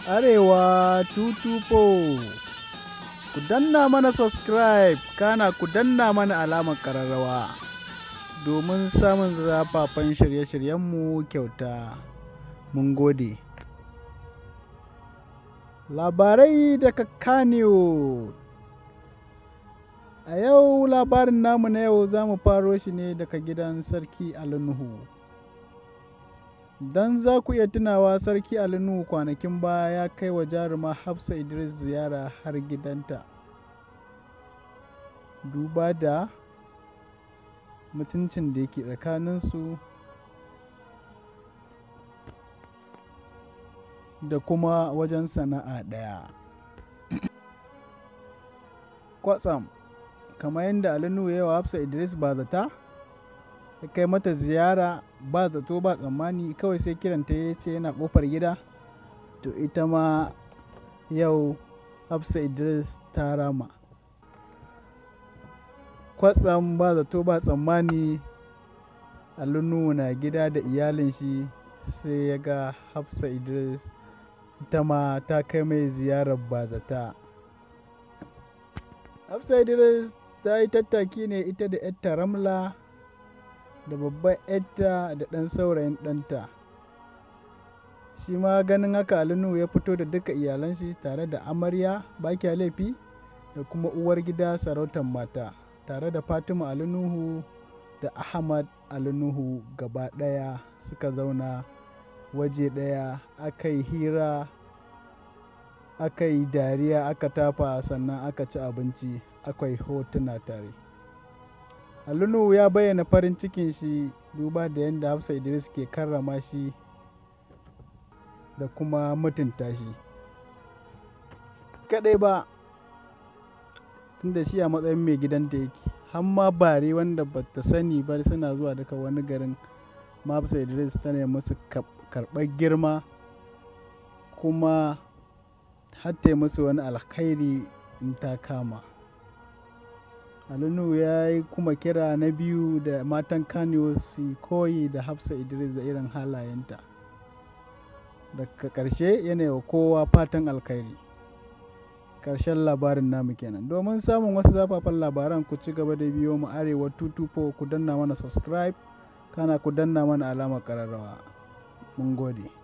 Arewa 224 ku danna mana subscribe kana ku danna mana alamar ƙararrawa domin samun zafafan shirye-shiryenmu kyauta. Mun gode. Labarai daga Kano. A yau labarin namu na yau za mu faro shi ne daga gidan Sarki Ali Nuhu. Don za ku iya tunawa Sarki Ali Nuhu kwanakin baya ya kai wa jaruma Hafsa Idris ziyara har gidanta. Duba da mutuncin da yake tsakaninsu da kuma wajen sana'a ɗaya. Kwatsam, kamar yadda Ali Nuhu ya yi wa Hafsa Idris ba zata, ya kai mata ziyara ba zato ba tsammani kawai sai kiranta ya ce yana ƙofar gida, to ita ma yau Hafsa Idris ta rama. Kwatsam ba zato ba tsammani Ali Nuhu na gida da iyalin shi sai ya ga Hafsa Idris ita ma ta kai mai ziyarar bazata. Hafsa Idris ta yi tattaki ne ita da ‘yarta Ramla da babban ‘yarta da ɗan saurayin ɗanta. Shi ma ganin haka Ali Nuhu ya fito da duka iyalan shi tare da amarya Bakiya Laifi da kuma uwar gida sarautar mata tare da Fatima Ali Nuhu da Ahmad Ali Nuhu gaba ɗaya suka zauna waje ɗaya aka yi hira aka yi dariya aka tafa sannan aka ci abinci aka yi hotuna tare. Ali Nuhu ya bayyana farin cikin shi duba da yadda Hafsa Idris ke karrama shi da kuma mutunta shi. Kaɗai ba tunda shi a matsayin mai gidanta yake, har ma bare wanda ba ta sani ba suna zuwa daga wani garin Hafsa Idris ta nemi musu karɓar girma kuma har ta yi musu wani alkhairi in ta kama. Ali Nuhu ya yi kuma kira na biyu da matan Kano su koyi da Hafsa Idris da irin halayenta. Daga ƙarshe yana wa kowa fatan alkhairi. Ƙarshen labarin namu kenan. Domin samun wasu zafafan labaran ku ci gaba da biyo mu Arewa 224 ku danna mana subscribe kana ku danna mana alamar ƙararrawa. Mun gode.